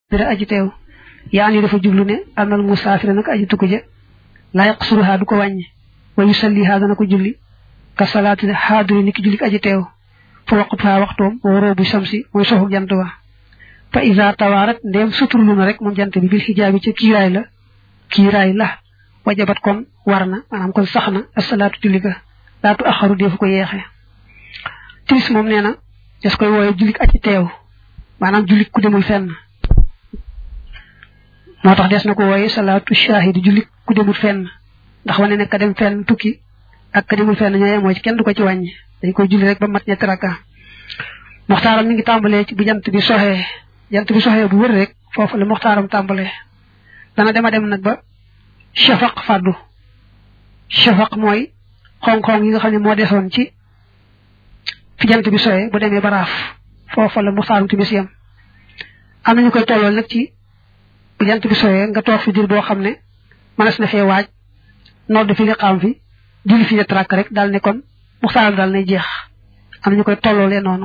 dara aji teew yaa ni dafa jublu ne anal musaafira nag aji tukku ja laa yaqsuruha du ko wàññi wa yusalliha dana ko julli ka salaati xaadiri ni ki julli aji teew fa waqtuha waxtoom waroo bu samsi mooy soxu jant ba fa isa tawaarat ndéem suturlu na rek moom jant bi bil xijaabi ca kiiraay la kiiraay la wajabat kon war na maanaam kon sax na asalaatu julli ga laatu axaru defu ko yeexe timis moom nee na des koy wooye jullik aji teew maanaam jullik ku demul fenn moo tax des na ko wooye salaatu shahidi jullik ku demul fenn ndax wane ne ka dem fenn tukki ak ka demul fenn ñooy mooy ci kenn du ko ci wàññi dañ koy julli rek ba mat ñetti rakka moxtaaram mi ngi tàmbalee ci bu jant bi soxee jant bi soxee bu wër rek foofu la moxtaaram tàmbalee dana dema dem nag ba shafaq fàddu shafaq mooy xong-xong yi nga xam ne moo desoon ci fi jant bi soxee bu demee baraaf foofu la moxtaaram timis yam am nañu koy tollool nag ci bu jant bi soxee nga toog fi dir boo xam ne mënees na fee waaj nodd fi li xam fi julli fi ñett rakk rek daal ne kon muxtaaram daal nay jeex am nañu koy tolloolee noonu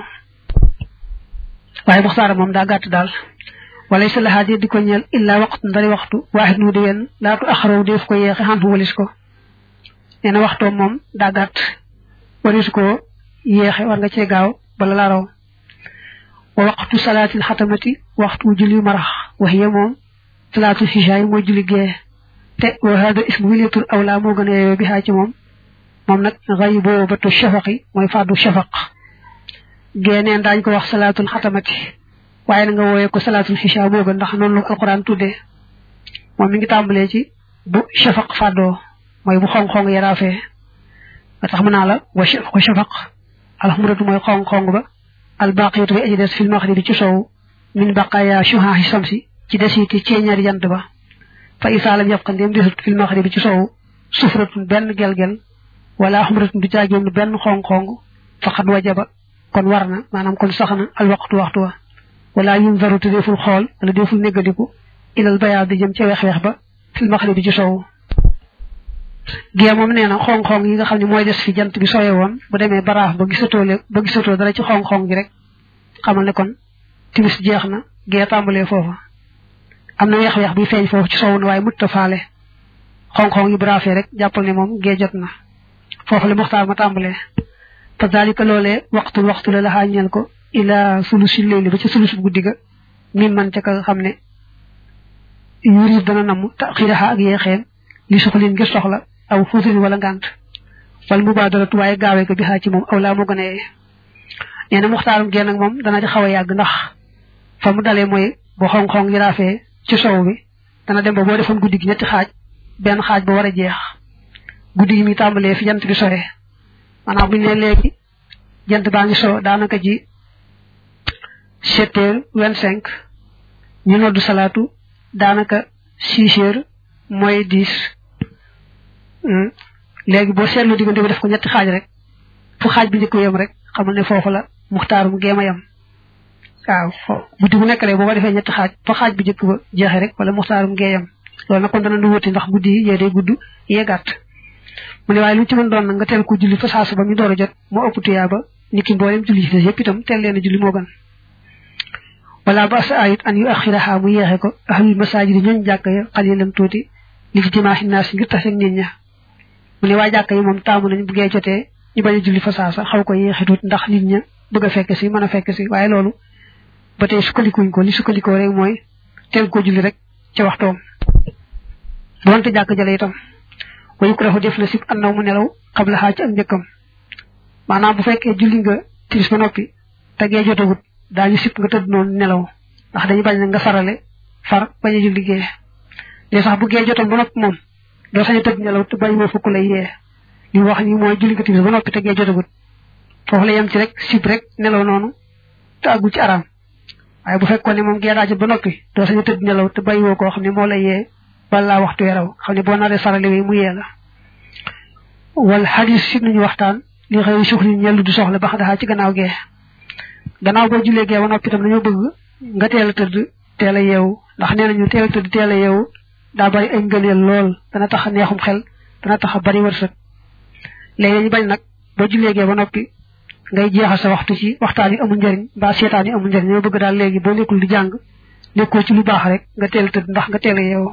waaye muxtaaram moom daa gàtt daal wala sa laxaat di ko ñeel illa waxtu ndari waxtu waaxit nu di wenn laatu axaraw def ko yeexe xan walis ko nee na waxtoom moom daa gàtt walis ko yeexe war nga cee gaaw bala la raw wa waxtu salaatil xatamati waxtu julli marax waxiya moom salaatul xishaay mooy julli gee te wa hada ismu wileetul awla moo gën a yeeyoo bi xaa ci moom moom nag xëy boo batu shafaqi mooy fàddu shafaq génneen daañ ko wax salaatul xatamati waaye na nga wooyee ko salaatul xisha moo gën ndax noonu la ko alquran tuddee moom mi ngi tàmbalee ci bu shafaq fàddoo mooy bu xong-xong yaraafee nga tax mu naa la wa ko shafaq alxumratu mooy xong-xong ba albaqiyatu bi aji des fil maxribi ci sow min baqaya shuhaahi samsi ci desiti ceeñari jant ba fa isaa lam yabqa ndéem desut fil maxribi ci sow sufratun benn gel-gel wala xumratun du caagéen benn xong-xong faqad wajaba kon war na maanaam kon sax na al waxtu waxtu wa wala yunzaru te deful xool wala deful néggadiku ilal bayaad di jëm ca weex-weex ba fil maxribi ci sow gée moom nee na xong-xong yi nga xam ne mooy des fi jant bi soye woon bu demee baraaf ba gisatoo le ba gisatoo dara ci xong-xong gi rek xamal ne kon timis jeex na gée tàmbalee foofa am na weex-weex buy feeñ foofu ci sow na waaye mutta faale xong-xong yi baraafee rek jàppal ne moom gée jot na foofu la muxtaar ma tàmbalee fa dalika loolee waxtul waxtu la laxaa ñeel ko ila sulusi leyli ba ca sulus bu guddi ga min man ca ka xam ne yurid dana namm taxiraxa ak yeexeem li soxlin ngir soxla aw fuusin wala ngànt wala mubaadaratu waaye gaawee ko bi xaa ci moom aw laa moo gën a yee nee na muxtaarum génn ak moom dana ci xaw a yàgg ndax fa mu dalee mooy bu xong-xong yi raafee ci sow bi dana dem ba boo defoon guddi gi ñetti xaaj benn xaaj ba war a jeex guddi gi mi tàmbalee fi jant bi sore maanaam bu ñu ne léegi jant baa ngi so daanaka ji sept heures vingt cinq ñu noddu salaatu daanaka six heures mooy dix léegi boo seetlu diggante bi def ko ñetti xaaj rek fu xaaj bi njëkk yem rek xamal ne foofu la muxtaarum géema yem waaw guddi bu nekk rek boo ko defee ñetti xaaj fa xaaj bi njëkk ba jeexee rek wala muxtaarum gee yem loolu nag kon dana lu wuti ndax guddi yi yee day gudd yee gàtt mu ne waaye lu ci mën doon nag nga teel ko julli fa saasu ba mi door a jot moo ëpp tuyaa ba ni ki mboolem julli ci des yëpp itam teel leen a julli moo gën wala ba sa ayit an yu axiraha mu yeexe ko ahlul masajidi ñooñ jàkk ya xalilan tuuti li ci dimaaxi naas ngir tax ak nit ña mu ne waa jàkk yi moom taamu nañ bu gee jotee ñu bañ a julli fa saasa xaw ko yeexe tuuti ndax nit ña bëgg a fekk si mën a fekk si waaye loolu ba tey sukkandikuñ ko li sukkandikoo rek mooy teel ko julli rek ca waxtoom doonte jàkk jale itam wa yukrahu def na sib annaw mu nelaw xabla xaa ci ak njëkkam maanaam bu fekkee julli nga timis ba noppi te gee jotagut daañu sib nga tëdd noonu nelaw ndax dañu bañ nga farale far bañ a julli gee léegi sax bu gee jotoon ba noppi moom doo sañ a tëdd nelaw te bañ moo fukk lay yee li wax ni mooy julli nga timis ba noppi te gee jotagut foofu la yem ci rek sib rek nelaw noonu te àggu ci araam waaye bu fekkoon ne moom gee daa jot ba noppi doo sañ a tëdd nelaw te bàyyi woo koo xam ne moo lay yee wala waxtu weraw xam ne boo naree farale wi mu yee la wal xadis si nañu waxtaan li xëy suxli ñellu du soxla ba xadaxaa ci gannaaw gee gannaaw boo julee gee ba noppi itam dañoo bëgg nga teel a tëdd teel a yeewu ndax nee nañu teel a tëdd teel a yeewu daa bari ay ngëneel lool dana tax a neexum xel dana tax a bari wërsëg léegi dañu bañ nag boo julee gee ba noppi ngay jeexal sa waxtu ci waxtaan yi amul njëriñ mbaa seetaan yi amul njëriñ ñoo bëgg daal léegi boo nekkul di jàng nekkoo ci lu baax rek nga teel tëdd ndax nga teel a yeewu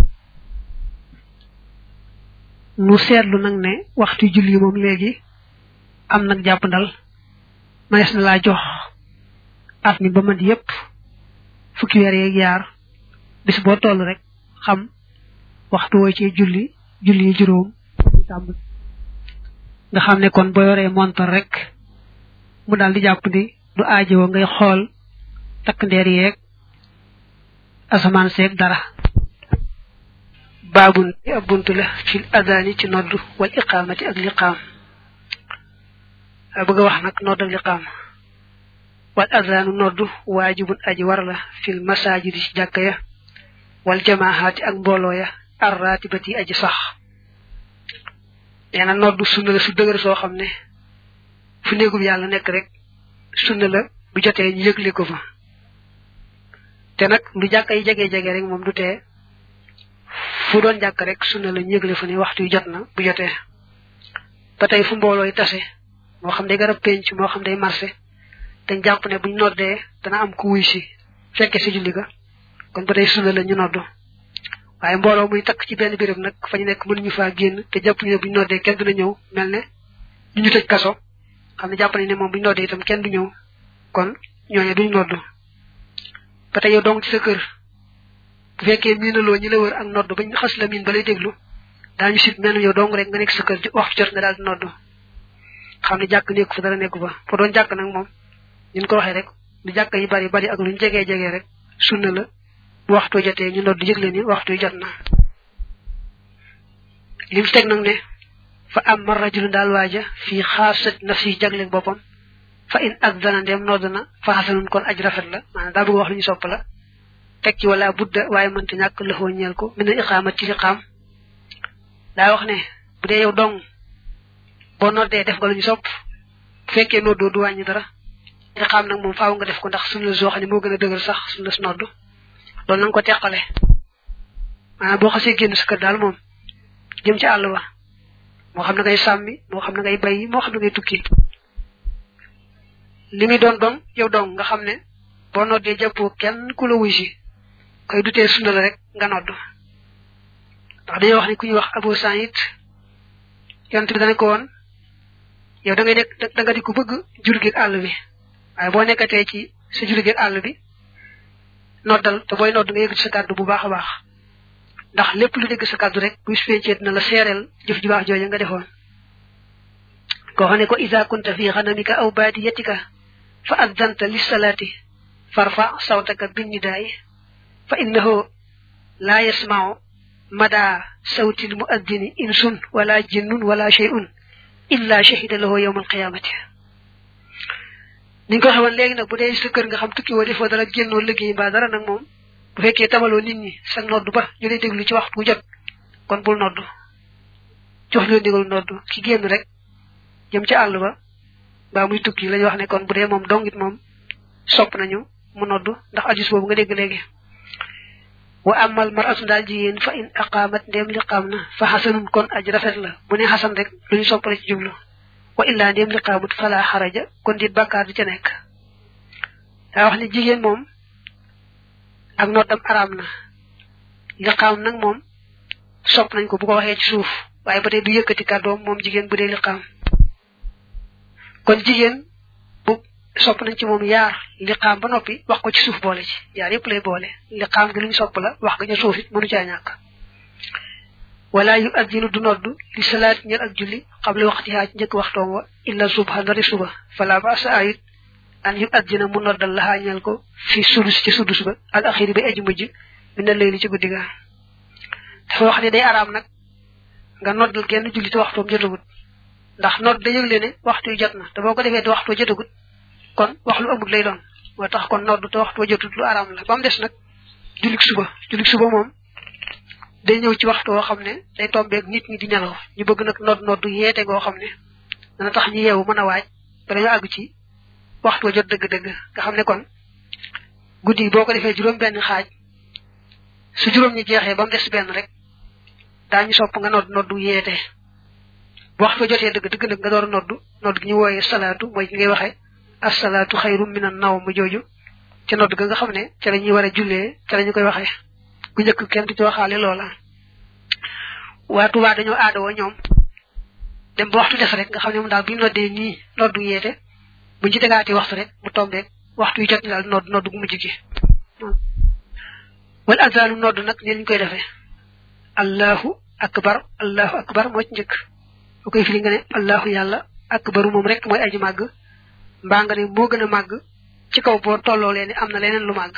nu seetlu nag ne waxtu julli moom léegi am nag jàpp ndal manees na laa jox at mi ba mat yépp fukki weer yeeg yaar bis boo toll rek xam waxtu woo ci julli julli yi juróom tàmb nga xam ne kon boo yoree montar rek mu daal di jàpp ni du aajowoo ngay xool takk ndeer yeeg asamaan seeg dara baabun ci ab bunt la fil adaani ci nodd wal iqaamati ak liqaam bëgg a wax nag nodd ak liqaam wal adaanu nodd waajibun aji war la fil masaajidi ci jàkka ya wal jamaahaati ak mbooloo ya arraatibati aji sax nee na nodd sunna la su dëgër soo xam ne fu néegum yàlla nekk rek sunna la bu jotee ñu yëgle ko fa te nag lu jàkka yi jege jege rek moom du tee fu doon jàkk rek sunna la ñu yëgle fa ne waxtu yu jot na bu jotee ba tey fu mbooloo yi tase moo xam day garab penc moo xam day marché dañ jàpp ne buñ noddee dana am ku wuy si fekke si julli ga kon ba tey sunna la ñu noddu waaye mbooloo muy takk ci benn béréb nag fa ñu nekk mënuñu faa génn te jàpp ñu ne buñ noddee kenn dina ñëw mel ne ñu ñu tëj kaso xam ne jàpp nañ ne moom buñ noddee itam kenn du ñëw kon ñooñu duñ noddu ba tey yow dong ci sa kër bu fekkee miinaloo ñi la wër ak nodd bañ xas la miin ba lay déglu daañu sit mel yow dong rek nga nekk sa kër waxtu jot nga daal di nodd xam ne jàkk nekku fa dara nekku fa fa doon jàkk nag moom ñun ko waxee rek lu jàkk yi bari bari ak luñ jegee jegee rek sunna la bu waxtu jotee ñu nodd yëgle ni waxtu jot na lim ci teg nag ne fa am ma rajulu daal waaja fii xaasat nafsi jagleeg boppam fa in ak dana ndem nodd na fa xasanun kon aj rafet la maanaam daa bëgg wax lu ñu sopp la teg ci wala budda waaye mënta ñàkk lëxoo ñeel ko mina iqaamat ci liqaam daa wax ne bu dee yow dong boo noddee def nga lu ñu sopp bu fekkee noddoo du wàññi dara liqaam nag moom faaw nga def ko ndax sunna soo xam ne moo gën a dëgër sax sunna su nodd loolu na nga ko teqale maanaam boo xasee génn sa kër daal moom jëm ci àll ba moo xam ne ngay sàmmi moo xam ne ngay bay moo xam ne ngay tukki li muy doon doon yow dong nga xam ne boo noddee jàppoo kenn ku la wuy si koy dutee sunna la rek nga nodd ndax dañoo wax ne ku ñuy wax Abu Saïd yonent bi dana ko woon yow da ngay nekk da nga di ko bëgg jur gi àll bi waaye boo nekkatee ci sa jur gi àll bi noddal te booy nodd nga yëg sa kàddu bu baax a baax ndax lépp lu dégg sa kàddu rek bu spencee dina la seereel jëf ju baax jooja nga defoon koo xam ne ko isa kunta fi xanamika aw baadiyatika fa addanta lissalaati farfa sawtaka binnidaay fa innahu laa yasmau mada sawtil muaddini insun wala jinnun wala shay'un illa shahida lahu yawma alqiyamati niñ ko xewoon léegi nag bu dee sa kër nga xam tukki woo defoo dara génnoo liggéey mbaa dara nag moom bu fekkee tamaloo nit ñi sa nodd ba ñu lay déglu ci waxtu bu jot kon bul nodd jox ñu ndigal nodd ki génn rek jëm ci àll ba mbaa muy tukki lañu wax ne kon bu dee moom dongit moom sopp nañu mu nodd ndax ajus boobu nga dégg léegi wa amal maratu daal jigéen fa in aqaamat ndéem liqaam na fa xasanun kon aj rafet la bu ne xasan rek lu ñu soppale ci jublu wa illaa ndéem liqaamut fala xaraja kon dit bàkkaar du ca nekk daa wax ne jigéen moom ak noddam araam na liqaam nag moom sopp nañ ko bu ko waxee ci suuf waaye ba tey du yëkkati kàddoom moom jigéen bu dee liqaam kon jigéen bu sopp nañ ci moom yaar liqaam ba noppi wax ko ci suuf boole ci yaar yëpp lay boole liqaam gi lu ñu sopp la wax ga ca suuf it mënu caa ñàkk wala yu addinu du nodd li salaat ñel ak julli xable waxtihaa ci njëkk waxtoom wa illa subha ndari suba fala ba sa ayit an yu addina mu noddal laxaa ñel ko fi sudus ci sudus ba al axiri ba eji mujj mi na layli ci guddi ga dafa wax ne day araam nag nga noddal genn julli te waxtoom jotagut ndax nodd da yëgle ne waxtu yu jot na te boo ko defee te waxtu jotagut kon wax lu amul lay doon moo tax kon nodd te waxtu jotut lu araam la ba mu des nag jullik suba jullik suba moom day ñëw ci waxtu woo xam ne day tombeeg nit ñi di nelaw ñu bëgg nag nodd nodd yeete goo xam ne dana tax ñu yeewu mën a waaj ba dañu àgg ci waxtu jot dëgg-dëgg nga xam ne kon guddi yi boo ko defee juróom benn xaaj su juróom ñi jeexee ba mu des benn rek daañu sopp nga nodd noddu yeete bu waxtu jotee dëgg dëgg nag nga door a noddu nodd gi ñu wooyee salaatu mooy gi ngay waxee asalaatu xayru minan naw ma jooju ca nodd ga nga xam ne ca la ñuy war a jullee ca la ñu koy waxee bu njëkk kenn du ci waxaale loola waa Tuubaa dañoo aadawoo ñoom dem ba waxtu des rek nga xam ne moom daal bu ñu noddee nii noddu yeete buñ ci tegaati waxtu rek mu tombeek waxtu yu jot ni daal nodd nodd gu mujj gi wal azaanu nodd nag ni ñu koy defee allahu akbar allahu akbar moo ci njëkk bu koy firi nga ne allahu yàlla akbaru moom rek mooy aji màgg mbaa nga ne moo gën a màgg ci kaw boo tolloo leen am na leneen lu màgg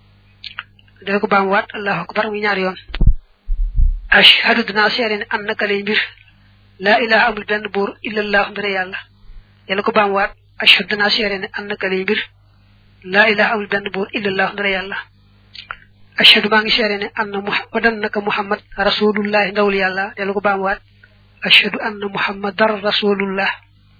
dana ko baamuwaat allahu akbar muy ñaari yoon ashhadu dinaa seere ne an naka lay mbir laa ilaha amul benn buur illallahu mbire yàlla yàlla ko baamuwaat ashhadu dinaa seere ne an naka lay mbir laa ilaha amul benn buur illallahu mbire yàlla ashhadu maa ngi seere ne anna muhammadan naka muhammad rasulullahi ndawul yàlla yàlla ko baamuwaat ashhadu anna muhammadar rasulullah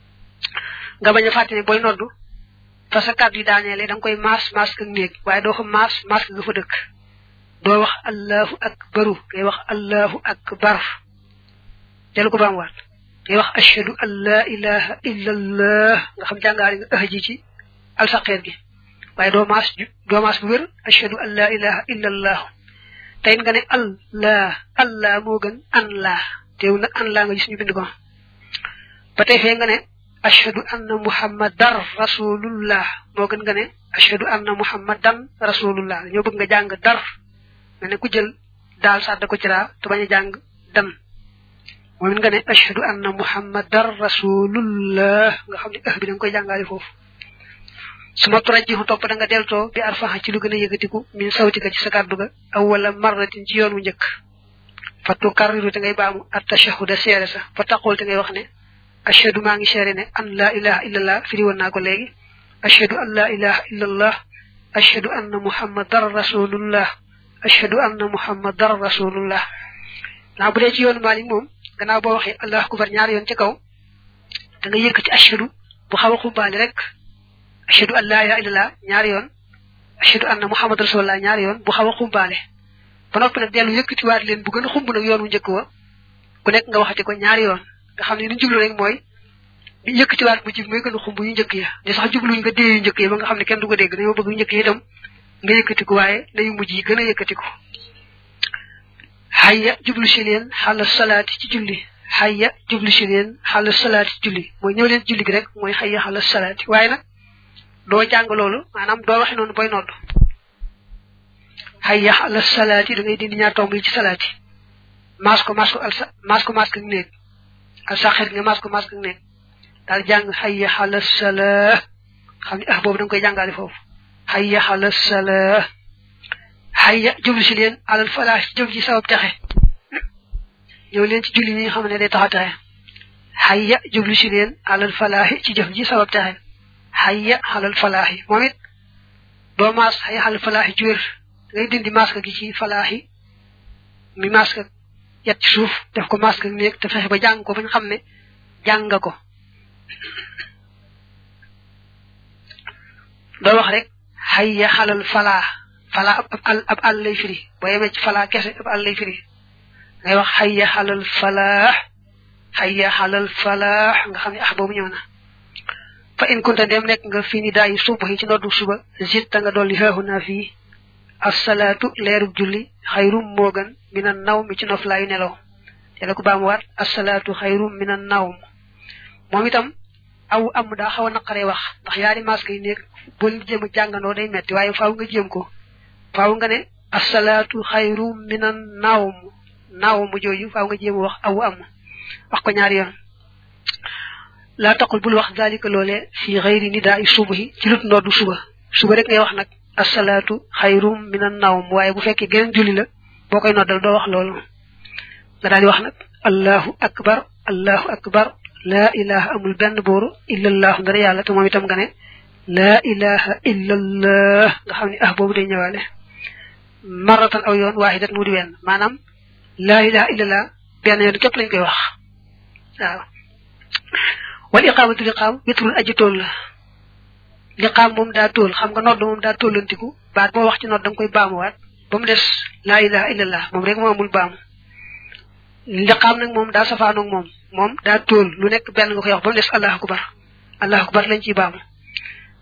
nga bañ a fàtte ne booy noddu fa sa kàddu yi daaneele da nga koy maas maas ak néeg waaye doo ko maas maas nga fa dëkk doo wax allahu akbaru ngay wax allahu akbar dellu ko baamuwaat ngay wax ashhadu an la ilaha illa allah nga xam jàngaari nga ëx ji ci alsaqeer gi waaye doo maas doo maas bu wér ashhadu an la ilaha illa allah tey nga ne allah allah moo gën an laa teew nag an laa nga gis ñu bind ko ba tey fee nga ne ashhadu anna muhammadan rasulullah moo gën nga ne ashhadu anna muhammadan rasulullah ñoo bëgg nga jàng dar nga ne ku jël daal sàdda ko ci raa te bañ a jàng dan moom it nga ne ashhadu anna muhammadan rasulullah nga xam ne ëh bi da nga koy jàngaale foofu su ma turaj ji topp da nga deltoo bi arfaxa ci lu gën a yëkkatiku min sawtika ci sa kàddu ga aw wala marratin ci yoon wu njëkk fa tukarriru te ngay baamu at tashahuda seere sa fa taqul te ngay wax ne ashhadu maa ngi seere ne an laa ilaha illallah firi woon naa ko léegi ashhadu an laa ilaha illallah ashhadu anna muhammadan rasulullah ashhadu anna muhammadan rasulullah naa bu dee ci yoonu Maalik moom gannaaw boo waxee allahu akbar ñaari yoon ci kaw da nga yëkkati ashhadu bu xaw a xumbaali rek ashhadu an laa ilaha illallah ñaari yoon ashhadu anna muhammadan rasulullah ñaari yoon bu xaw a xumbaale ba noppi nag dellu yëkkatiwaat leen bu gën a xumb nag yoon wu njëkk wa ku nekk nga waxati ko ñaari yoon nga xam ne ni jublu rek mooy yëkkatiwaat bu jib mooy gën a xumb yu njëkk ya di sax jubluñ nga dee yu njëkk ya ba nga xam ne kenn du ko dégg dañoo bëgg yu njëkk yi itam nga yëkkatiku waaye nayu mujj yi gën a yëkkatiku xayya jublu si leen xàll salaati ci julli xayya jublu si leen xàll salaati ci julli mooy ñëw leen julli gi rek mooy xayya xàll salaati waaye nag doo jàng loolu maanaam doo waxe noonu boy nodd xayya xàll salaati da ngay dindi ñaar tomb yi ci salaati maas ko maas ko al maas ko maas ko néeg al saxir nga maas ko maas ko néeg daal jàng xayya xàll salaa xam ne ah boobu da nga koy jàngale foofu xayya xàll salaa xayya jublu si leen alal falaax jëm ci sabab texe ñëw leen ci julli ñi nga xam ne day tax a texe xayya jublu si leen alal falaax ci jëf ji sabab texe xayya xalal falaax yi moom it doo maas xayya xalal falaax ji wér ngay dindi maska gi ci falaax yi mi maska yet ci suuf def ko maska néeg te fexe ba jàng ko ba ñu xam ne jàng nga ko doo wax rek xayya xalal falaax fala ab al ab àll lay firi boo yemee ci fala kese ab àll lay firi ngay wax xayya xalal falaax xayya xalal falaax nga xam ne ah boobu ñëw na fa in kunta dem nekk nga fii ni daay suba yi ci noddu suba zitta nga dolli xeexu naa fii asalaatu leerub julli xayrum moo gën mina naw mi ci noflaayu nelaw te la ko baamuwaat asalaatu xayrum mina naw moom itam aw am daa xaw a naqaree wax ndax yaari masque yi nekk boo leen jéem a jàngandoo day metti waaye faaw nga jéem ko faaw nga ne asalaatu xayrum mina nawm nawm jooju faaw nga jéem a wax aw am wax ko ñaari yoon laa taqul bul wax dalika loole fi xayri nidaa i subahi ci lut noddu suba suba rek ngay wax nag asalaatu xayrum mina nawm waaye bu fekkee geneen julli la boo koy noddal doo wax loolu nga daal di wax nag allahu akbar allahu akbar laa ilaha amul benn booru illallahu ndara yàlla te moom itam nga ne laa ilaha illallah nga xam ne ah boobu day ñëwaale maratan aw yoon waaxidat mu di wenn maanaam laa ilaha illallah benn yoon képp lañ koy wax waaw wal iqaamatu liqaam witrul aji tool la liqaam moom daa tool xam nga nodd moom daa tollantiku baat boo wax ci nodd da nga koy baamuwaat ba mu des laa ilaha illallah moom rek moo amul baamu liqaam nag moom daa safaanoog moom moom daa tool lu nekk benn nga koy wax ba mu des allahu akbar allahu akbar lañ ciy baamu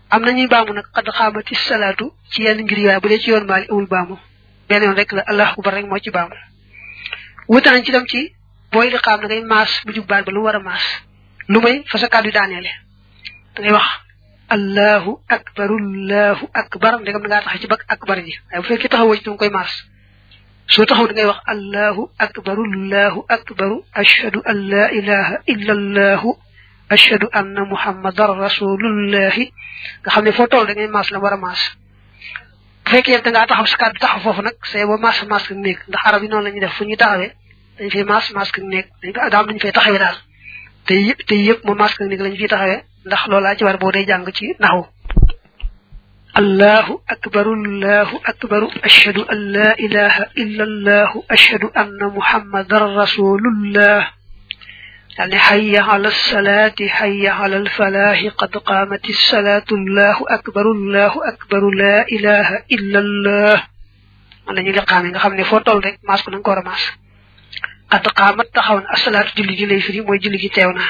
am na ñuy baamu nag xad xaamati salaatu ci yenn ngir yaay bu dee ci yoon maali amul baamu benn yoon rek la allahu akbar rek moo ci baamu wuute nañ ci dem ci booy li xaam da ngay maas bu jub baat ba lu war a maas lu may fa sa kàddu daaneele da ngay wax allahu akbar allahu akbar ndegam da ngaa tax ci bak akbar ji waaye bu fekkee taxawoo ci da nga koy maas soo taxaw da ngay wax allahu akbar allahu akbar ashhadu an la ilaha illa allahu ashhadu anna muhammadan rasulullahi nga xam ne foo toll da ngay maas la war a maas bu fekkee da ngaa taxaw sa kàddu taxaw foofu nag c'est ba maas maas ka néeg ndax arab yi noonu la ñuy def fu ñuy taxawee dañ fay maas maas ka néeg dañ ko daam dañu fay taxawee daal te yëpp te yëpp moom maas ka néeg lañu fiy taxawee ndax loolaa ci war boo day jàng ci naxu allahu akbaru allahu akbaru ashhadu an la ilaha illa allahu ashhadu anna muhammadan rasulullah daal ne xayya ala salaati xayya ala alfalaahi qad qaamati salaatu allahu akbaru allahu akbaru la ilaha illa allah man la ñu liqaame nga xam ne foo toll rek maas ko na nga ko war a maas qad qaamat taxaw na asalaatu julli gi lay firi mooy julli gi teew na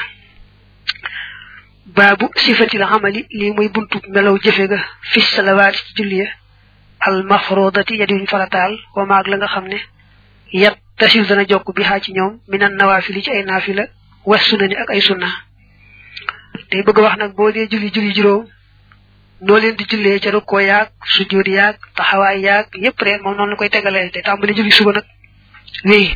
baabu sifatil amali lii mooy buntu melaw jëfe ga fi salawaati ci julli ya al mafrodati ya diwuñ farataal wa maag la nga xam ne yat tasil dana jokk bi xaa ci ñoom minan nawaafili ci ay naafila was sunna ni ak ay sunna day bëgg wax nag boo dee julli julli juróom noo leen di jullee ca rukkoo yaag sujjóot yaag taxawaay yaag yépp rek moom noonu la koy tegalee te tàmbali julli suba nag wéy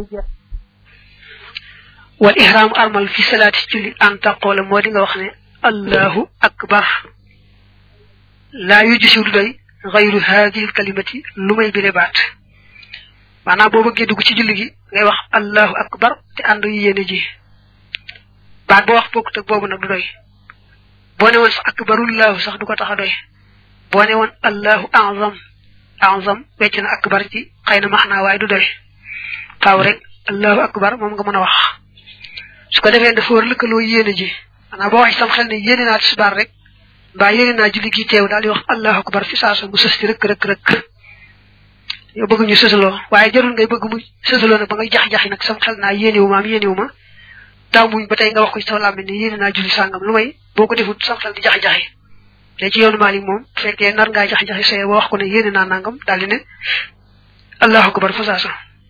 wal ihram armal fi salaati julli an taqoola moo di nga wax ne allahu akbar laa yuju si du doy xayru haadihi kalimati lu may bile baat maanaam boo bëggee dugg ci julli gi ngay wax allahu akbar te ànd yu yéene ji baat boo wax bokkut ak boobu nag du doy boo ne woon sax akbarullahu sax du ko tax a doy boo ne woon allahu azam azam wecc na akbar ci xëy na maxnaa waaye du doy faaw rek allahu akbar moom nga mën a wax su ko defee dafa war lëkkaloo yéene ji maanaam boo wax sam xel ne yéene naa tisbaar rek mbaa yéene naa julli gi teew daal di wax allahu akbar fi saasa mu sës ci rëkk rëkk rëkk yow bëgg ñu sësaloo waaye jarul ngay bëgg mu sësaloo nag ba ngay jax-jaxi nag sam xel naa yéenewu ma am yéenewu ma daaw muñ ba tey nga wax ko ci sa làmmiñ ne yéene naa julli sàngam lu may boo ko defut sam xel di jax-jaxi te ci yoonu Maalik moom bu fekkee nar ngaa jax-jaxi say ba wax ko ne yéene naa nangam daal di ne allahu akbar fa saasa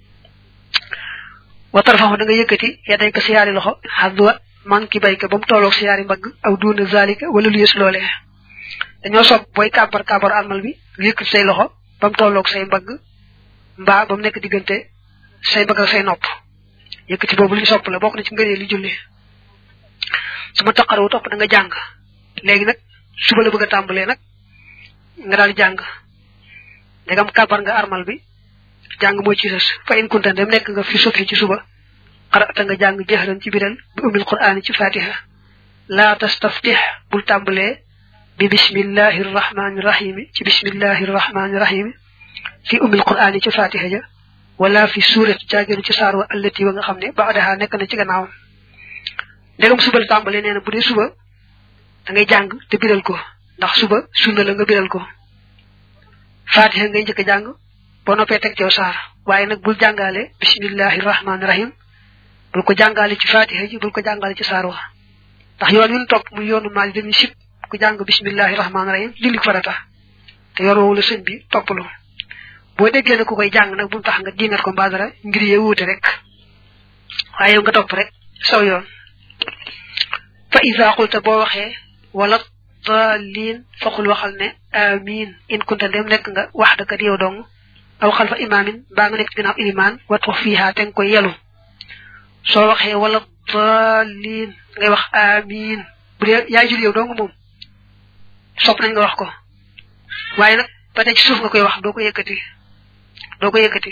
watar faxu da nga yëkkati ya day ko siyaari loxo xadwa man ki bayka ba mu tolloog siyaari mbagg aw duuna zalika wala lu yës loolee dañoo sopp booy kàbbar kàbbar almal bi nga yëkkati say loxo ba mu tolloog say mbagg mbaa ba mu nekk diggante say mbagg ak say nopp yëkkati boobu li ñu sopp la bokk na ci ngënee li julli su ma taqarawu topp da nga jàng léegi nag suba la bëgg a tàmbalee nag nga daal jàng ndegam kàbbar nga armal bi jàng mooy ci sës fa in kunta dem nekk nga fi subhi ci suba xarata nga jàng jëxran ci biral bi umil qur'ani ci fatiha laa tastaftih bul tàmbalee bi bismillahi rrahmani rahimi ci bismillahi rrahmani rahimi fi umil qur'ani ci fatiha ja wala fi suurati caagéenu ci saar wa allati wa nga xam ne baadaha nekk na ci gannaawam ndegam suba la tàmbalee nee na bu dee suba da ngay jàng te biral ko ndax suba sunna la nga biral ko fatiha ngay njëkk a jàng boo noppee teg cew saar waaye nag bul jàngaale bismillahi rahmaani rahim bul ko jàngaale ci fatiha ji bul ko jàngaale ci saar wa ndax yoon wi ñu topp muy yoonu maal dañuy sib ku jàng bismillahi rahmaani rahim julli farata te yoon woowu la sëñ bi toppalu boo déggee ne ku koy jàng nag bu mu tax nga dingat ko mbaa dara ngir yee wuute rek waaye yow nga topp rek saw yoon fa isa qulta boo waxee wala daalin faqul waxal ne amin in kunta dem nekk nga wax daka yow dong aw xalfa imaamin baa nga nekk ginnaaw ilimaan wat wax fiihaa te nga koy yelu soo waxee wala daalin ngay wax amin bu dee yaay jul yow dong moom sopp nañ nga wax ko waaye nag ba tey ci suuf nga koy wax doo ko yëkkati doo ko yëkkati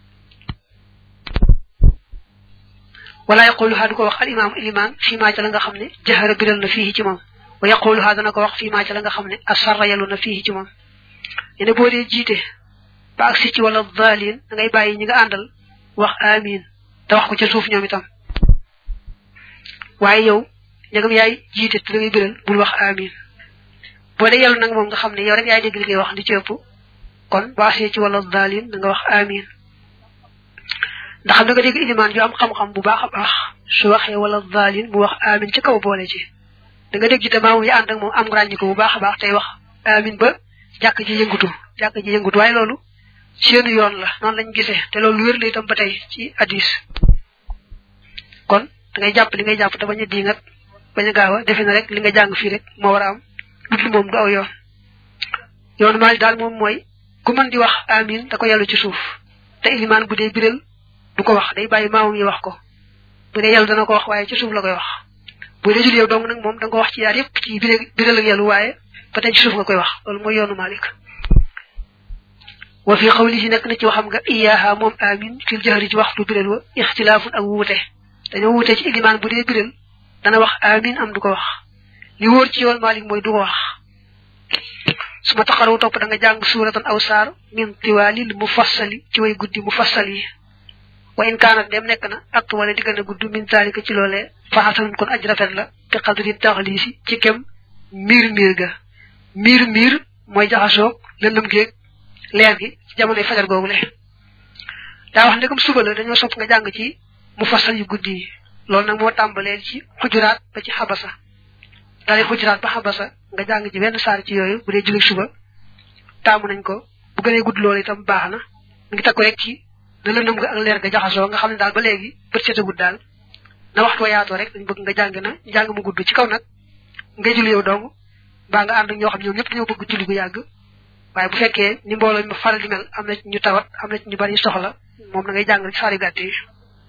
wala yaquluha du ko wax al imam iliman fii maa ca la nga xam ne jahara biral na fii ci moom wa yaquluha dana ko wax fii maa ca la nga xam ne asarra yalu na fii ci moom yene boo dee jiite ba ak si ci wala daalin da ngay bàyyi ñi nga àndal wax amin te wax ko ca suuf ñoom itam waaye yow ñagam yaay jiite te da ngay biral bul wax amin boo dee yàlla nag moom nga xam ne yow rek yaay dégg li ngay wax di ci ëpp kon baasee ci wala daalin da nga wax amin ndax xam da nga dégg ilimaan yu am xam-xam bu baax a baax su waxee wala daalin mu wax amin ci kaw boole ci da nga dégg ci te maamu yi ànd ak moom am ràññi ko bu baax a baax tey wax amin ba jàkk ji yëngutu jàkk ji yëngutu waaye loolu seenu yoon la noonu lañ gisee te loolu wér la itam ba tey ci hadis kon da ngay jàpp li ngay jàpp te bañ a diingat bañ a gaaw a defe na rek li nga jàng fii rek moo war a am dudul moom du aw yoon yoonu maali daal moom mooy ku mën di wax amin da ko yàllu ci suuf te ilimaan bu dee biral du ko wax day bàyyi maamam yi wax ko bu dee yàllu dana ko wax waaye ci suuf la koy wax bu dee jul yow dong nag moom da nga ko wax ci yaar yépp ci biral ak yàllu waaye ba tey ci suuf nga koy wax loolu mooy yoonu Malik wa fi xawli nekk na ci waxam nga iyaaha moom amin fil jahri ci waxtu biral wa ixtilaafun ak wuute dañoo wuute ci ilimaan bu dee biral dana wax amin am du ko wax li wóor ci yoon Malik mooy du ko wax su ma taxaraw topp da nga jàng suuratan aw saar min tiwaalil mufassali ci way guddi mufassal yi wa in kaanat dem nekk na ak wala di gën a gudd min taalika ci loolee faxasanun kon aj rafet la te xadri taxliisi ci kem miir miir ga miir miir mooy jaxasoog lëndëm géeg leer gi ci jamonoy fajar googu le daa wax ndegam suba la dañoo sopp nga jàng ci mufassal yu guddi yi loolu nag moo tàmbalee ci xujuraat ba ci xabasa dalee xujuraat ba xabasa nga jàng ci benn saar ci yooyu bu dee julli suba taamu nañ ko bu gënee gudd loolu itam baax na mu ngi takku rek ci na lëndëm nga ak leer ga jaxasoo nga xam ne daal ba léegi bët seetagut daal na waxtu wa yaatoo rek dañ bëgg nga jàng na jàng mu gudd ci kaw nag ngay julli yow dong mbaa nga ànd ak ñoo xam ñoom ñëpp dañoo bëgg julli gu yàgg waaye bu fekkee ni mbooloo mi faral di mel am na ci ñu tawat am na ci ñu bari soxla moom na ngay jàng rek saari gàtt yi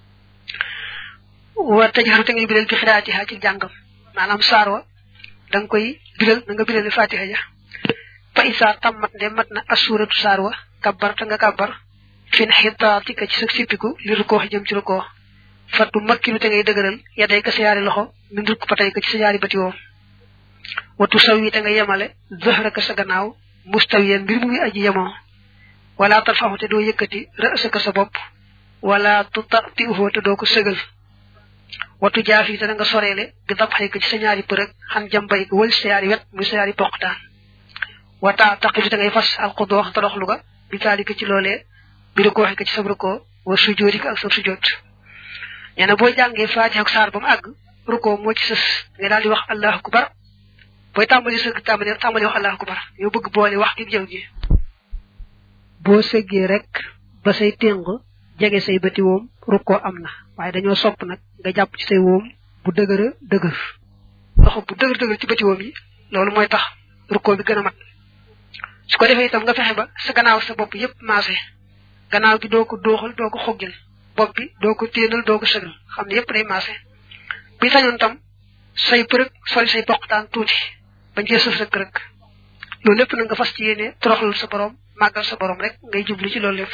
wa tajharu te ngay biral bi xiraatiha ci jàngam maanaam saar wa da nga koy biral na nga biral fatiha ja fa isa tammat nde mat na asuratu saar wa kabbar te nga kabbar fin xitaatika ci sa sippiku li rukoo jëm ci rukoo fattu makkinu te ngay dëgëral yaday ka sa yaari loxo min rukk patay ka ci sa yaari bati woo watu saw yi te nga yemale zëhraka sa gannaaw mustawiyan mbir mu ngi aji yemoo wala tarfaxu te doo yëkkati rësaka sa bopp wala tu tati uxoo te doo ko sëgal watu jaaf yi te nga soreele bi dab xëy ko ci sa ñaari përëg xan jambay ko wël sa yaari wet muy sa yaari poqtaan wata taqidu te ngay fas alxudoox toroxlu ga bi taalika ci loolee bi rukoo xëy ko ci sa rukoo wa sujoodi ko ak sa sujoot nee na boo jàngee faatiha ak saar ba mu àgg rukoo moo ci sës nga daal di wax allahu akbar booy tàmbali sëgg tàmbali tàmbali wax allahu akbar yow bëgg boole wax gi jëw ji boo sëggee rek ba say téng jege say bëti woom rukkoo am na waaye dañoo sopp nag nga jàpp ci say woom bu dëgëra dëgër loxo bu dëgër dëgër ci bëti woom yi loolu mooy tax rukkoo bi gën a mat su ko defee itam nga fexe ba sa gannaaw sa bopp yépp maase gannaaw gi doo ko dooxal doo ko xoggil bopp bi doo ko téenal doo ko sëgal xam ne yépp day maase bi sañoon tam say përëg soli say poqtaan tuuti bañ cee sëf rek rek loolu lépp na nga fas ci yéene toroxlul sa borom màggal sa borom rek ngay jublu ci loolu lépp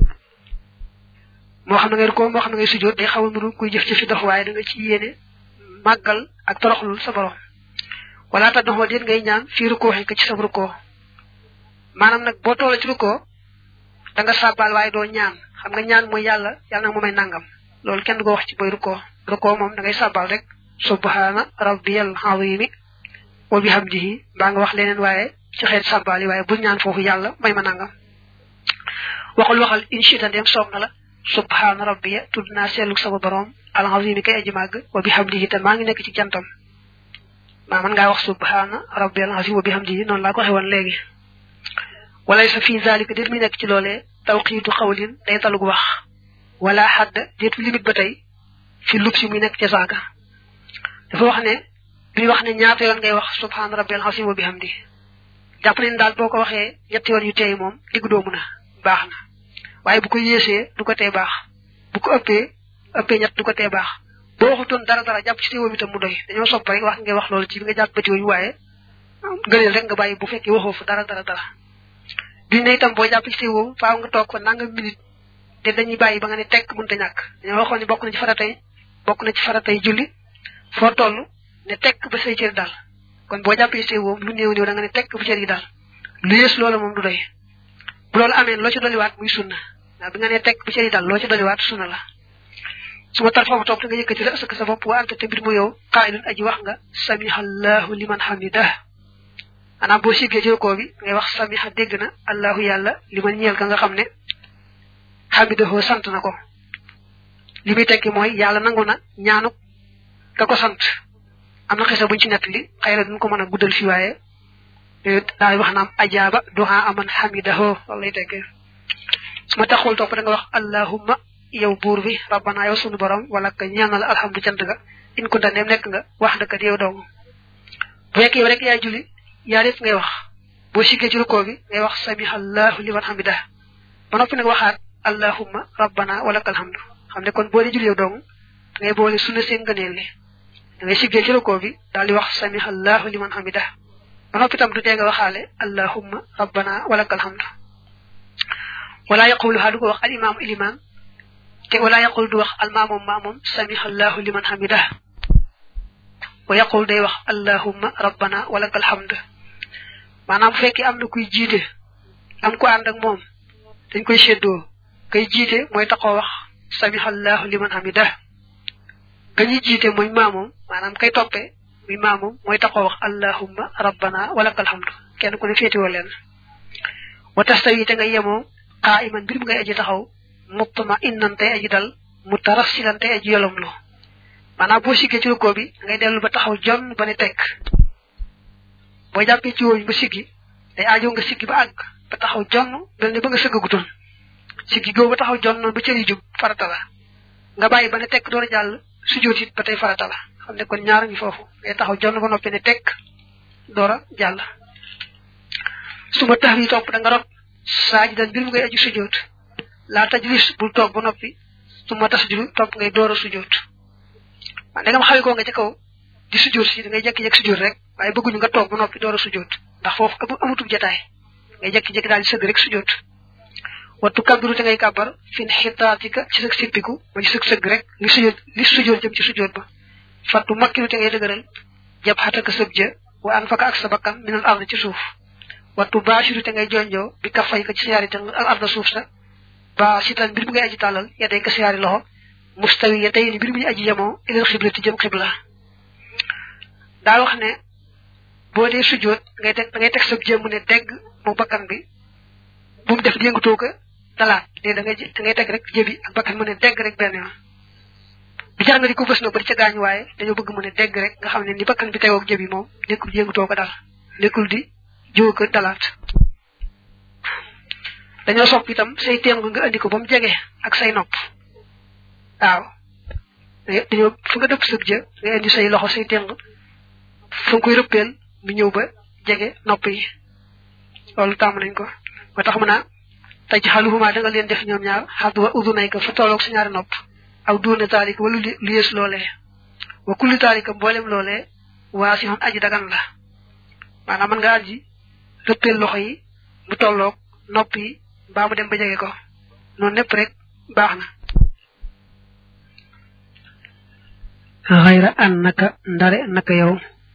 moo xam ne ngay ko moo xam ne ngay sujjóot day xaw a nuru kuy jëf ci fi dox waaye da nga ci yéene màggal ak toroxlul sa borom wala ta doxoo déet ngay ñaan fii rukkoo xëy ko ci sa rukkoo maanaam nag boo toola ci rukkoo da nga sàbbaal waaye doo ñaan xam nga ñaan mooy yàlla yàlla nag mu may nangam loolu kenn du ko wax ci boy rukkoo rukkoo moom da ngay sàbbaal rek subhaana rabbiyal azimi wa bihamdihi mbaa nga wax leneen waaye ci xeet sàbbaal yi waaye bul ñaan foofu yàlla may ma nangam waxul waxal inchita ndem soob na la subhaana rabbiya tudd naa seetlu sama borom al azimi kay aji màgg wa bihamdihi te maa ngi nekk ci jantam maa mën ngaa wax subhaana rabbiyal azim wa bihamdihi noonu laa ko waxee woon léegi walay sa fii zalika déet muy nekk ci loolee tawqiitu xawlin day talug wax wala xadd déet fi limite ba tey fi lub si muy nekk ca saaga dafa wax ne bi wax ne ñaata yoon ngay wax subhaana rabbiyal azim wa bihamdi jàpp nañ daal boo ko waxee ñetti yoon yu teey moom diggu doomu na baax na waaye bu ko yéesee du ko tee baax bu ko ëppee ëppee ñett du ko tee baax boo waxutoon dara dara jàpp ci teewoom itam mu doy dañoo sopp rek wax ngay wax loolu ci bi nga jàpp bëti yooyu waaye gëneel rek nga bàyyi bu fekkee waxoo fa dara dara dara bi ne itam boo jàpp ci teewoom faaw nga toog fa nangam minute te dañuy bàyyi ba nga ne tekk mënta ñàkk dañoo waxoon ne bokk na ci faratay bokk na ci faratay julli foo toll ne tekk ba say cër daal kon boo jàppee ci teewoom lu néew néew da nga ne tekk bu cër yi daal lu yées loolu moom du doy bu loolu amee loo ci dolliwaat muy sunna ndax bi nga ne tekk bu cër yi daal loo ci dolliwaat sunna la su ma tar foofu toog te nga yëkkati la ësëk sa bopp wa anta te mbir mu yow qaa'ilun aji wax nga samihallahu liman hamidah maanaam boo siggee ci rukoo bi ngay wax samiha dégg na allahu yàlla li man ñeel ka nga xam ne xamidahoo sant na ko li muy tekki mooy yàlla nangu na ñaanu ka ko sant am na xisa buñ ci nettali xëy na duñ ko mën a guddal fi waaye daal wax naam ajaaba duha aman hamidaho loolu lay teggee su ma taxul topp da nga wax allahumma yow buur bi rabbana yow sunu borom wala ka ñaanal alhamdu cant ga in ko daneem nekk nga wax dëkk yow dong bu fekkee yow rek yaay julli yaa def ngay wax boo siggee ci rukkoo bi ngay wax samiha allahu liman hamida ba noppi nag waxaat allahumma rabbana wala ka alhamdu xam ne kon boo dee julli yow dong ngay boole sunna seen ngëneel li da ngay siggee ci rukkoo bi daal di wax samiha allahu liman hamida ba noppi tam du tee nga waxaale allahumma rabbana wala ka alhamdu wala yaquluha du ko wax al imam iliman te wala yaqul du wax al maamum maamum samiha allahu liman hamidah wa yaqul day wax allahumma rabbana walakal hamd maanaam bu fekkee am na kuy jiite am ko ànd ak moom dañ koy séddoo kay jiite mooy taxoo wax samiha allahu liman hamidah ka ñuy jiite mooy maamum maanaam kay toppee muy maamum mooy taxoo wax allahumma rabbana walakal hamd kenn ku ne féetewoo leen wa tastawi te nga yemoo qaa'iman mbir mu ngay aji taxaw mutma innan tey aji dal mutarassilan tey aji yolomlu maanaam boo siggee ci rukkoo bi ngay dellu ba taxaw jon ba ne tekk boo jàppee ci wooñ ba siggi day aajo nga siggi ba àgg ba taxaw jonn mel ne ba nga sëggagutoon siggi googu ba taxaw jonn noonu ba cër yi jub farata la nga bàyyi ba ne tekk door a jàll sujjóot it ba tey farata la xam ne kon ñaar ngi foofu ngay taxaw jonn ba noppi ne tekk door a jàll su ma tax yi topp da nga rot saajidan mbir mu ngay aju sujjóot laa tajlis bul toog ba noppi su ma tasjudu topp ngay door a sujjóot waaw ndegam xawi koo nga ca kaw di sujjóot si da ngay jékki-jékki sujjóot rek waaye bëgguñu nga toog ba noppi door a sujjóot ndax foofu amutub jataay ngay jékki-jékki daal di sëgg rek sujjóot wattu kabbiru te ngay kàbbar fin xitaatika ci sëg sippiku ba ci sëg sëgg rek li sujjóot li sujjóot jëm ci sujjóot ba fattu makkiru te ngay dëgëral jab xataka sëb ja wa an faka ak sa bakkan minal ard ci suuf wattu baashiru te ngay jonjoo bi ka fay ko ci siyaari te al arda suuf sa ba sitan mbir mu ngay aji tàllal ya day ka siyaari loxo mustawi ya tey ni mbir mu ñu aji yemoo ilal xiblati jëm xibla daa wax ne boo dee sujjóot ngay teg da ngay teg sab jëmm ne degg mu bakkan bi bu mu def yëngatoo ko dalaat de da ngay da ngay teg rek jëbi ak bakkan mu ne degg rek benn yoon bi jar nga di ko bës na ba di ca gaañ waaye dañoo bëgg mu ne degg rek nga xam ne ni bakkan bi tegoog jëbi moom nekkul yëngatoo ko dal nekkul di jiw ko dalaat dañoo sopp itam say téng nga andi ko ba mu jege ak say nopp waaw dañoo fu nga dëpp sëg ja nga indi say loxo say téng fu nga koy rëppeel mu ñëw ba jege nopp yi loolu tàmm nañ ko ba tax mu naa taj xaluhuma da nga leen def ñoom ñaar xad wa udunay ko fa tolloog sa ñaari nopp aw duuna taalika wala lu yées loolee wa kulli taalika mboolem loolee waa si xon aji dagan la maanaam mën nga aji rëppeel loxo yi mu tolloog nopp yi mbaa mu dem ba jege ko noonu lépp rek baax na xayra an naka ndare naka yow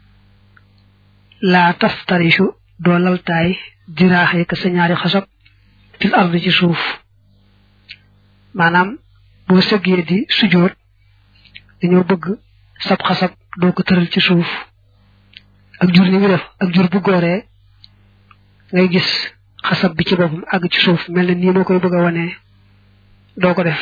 laa taftarishu doo laltaay diraaxee ka sa ñaari xasab fil ardi ci suuf maanaam boo sëggee di sujoot dañoo bëgg sab xasab doo ko tëral ci suuf ak jur ni mu def ak jur bu gooree ngay gis xasab bi ci boppam àgg ci suuf mel na nii moo koy bëgg a wane doo ko def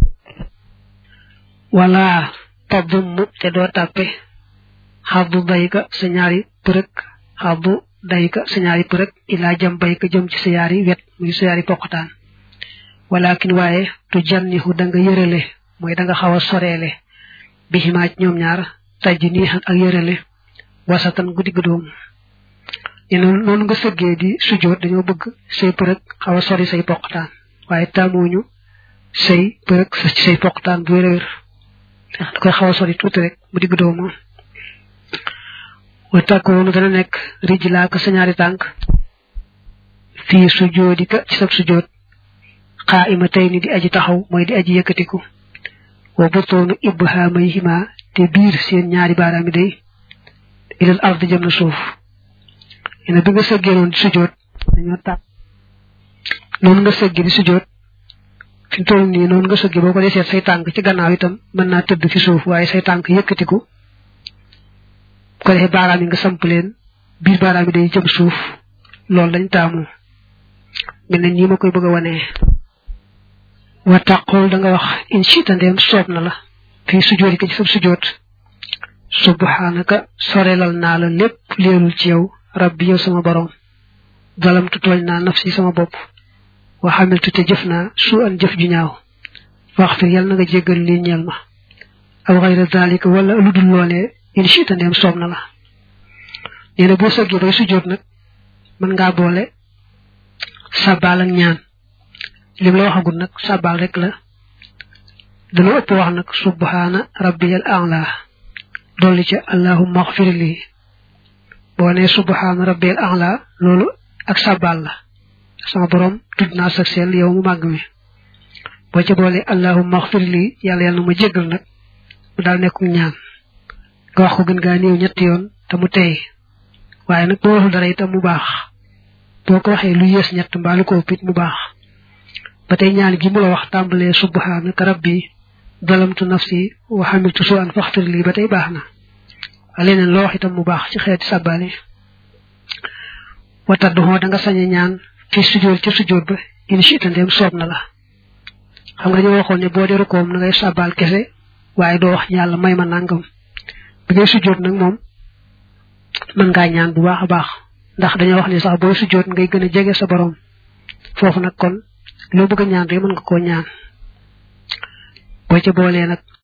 wala taddum te doo tàppe xaddu dayka sa ñaari përëg xaddu dayka sa ñaari përëg ilaa jam bayka jëm ci sa yaari wet muy sa yaari poqataan walakin waaye tu jannihu da nga yërale mooy da nga xaw a soreele bi ximaaj ñoom ñaar tajj niixan ak yërale wasatan gu digg doomu ñu noonu nga sëggee di sujjoot dañoo bëgg say përëg xaw a sori say poqataan waaye taamuñu say përëg sa ci say poqataan bu wér a wér da koy xaw a sori tuuti rek mu digg doomu wa takkoonu dana nekk rijlaa ka sa ñaari tànk fii sujjoodika ci sab sujjoot xaa ima tey ni di aji taxaw mooy di aji yëkkatiku wa butoonu ibhamayhima te biir seen ñaari baaraami day ilal ard jëm na suuf ene bi nga sëggee noonu di sujjoot dañoo tàpp noonu nga sëggee di sujjoot fi toll nii noonu nga sëggee boo ko dee seet say tànk ci gannaaw itam mën naa tëdd fi suuf waaye say tànk yëkkatiku ko defee baaraam yi nga samp leen biir baaraam yi day jëm suuf loolu lañ taamu mel ne nii ma koy bëgg a wanee wa taqul da nga wax in chita ndeem soob na la fii sujoot yi ko ci sab sujoot subhanaka sorelal naa la lépp leerul ci yow rabbi yow sama borom zalamtu tooñ naa nafsi sama bopp wa xamiltu te jëf naa su an jëf ju ñaaw waxfir yal na nga jéggal lii ñeel ma aw xayra zalika wala lu dul loolee in chita ndeem soob na la nee na boo sëggee bay sujjóot nag mën ngaa boole sabal ak ñaan lim la waxagul nag sabal rek la dana ëpp wax nag subhana rabbiyal a'la dolli ca allahumma xfir lii boo nee subhana rabbiyal a'la loolu ak sabal la sama borom tudd naa sa seel yow mu màgg mi boo ca boole allahumma xfir lii yàlla yàlla na ma jéggal nag mu daal nekkum ñaan nga wax ko gën gaa néew ñetti yoon te mu tey waaye nag boo waxul dara itam mu baax boo ko waxee lu yées ñett mbaa lu ko ëpp mu baax ba tey ñaan gi mu la wax tàmbalee subhanaka rabbi zalamtu nafsi wa hamiltu su'an faxfir lii ba tey baax na leneen loo wax itam mu baax ci xeeti sàbbaale wa tadduhoo da nga sañ a ñaan fi sujjóot ca sujjóot ba in shi'ta ndeem soob na la xam nga dañoo waxoon ne boo dee rukoom na ngay sàbbaal kese waaye doo wax yàlla may ma nangam bi ngay sujjóot nag moom mën ngaa ñaan bu baax a baax ndax dañoo wax ne sax booy sujjóot ngay gën a jege sa borom foofu nag kon loo bëgg a ñaan rek mën nga koo ñaan boo ca boolee nag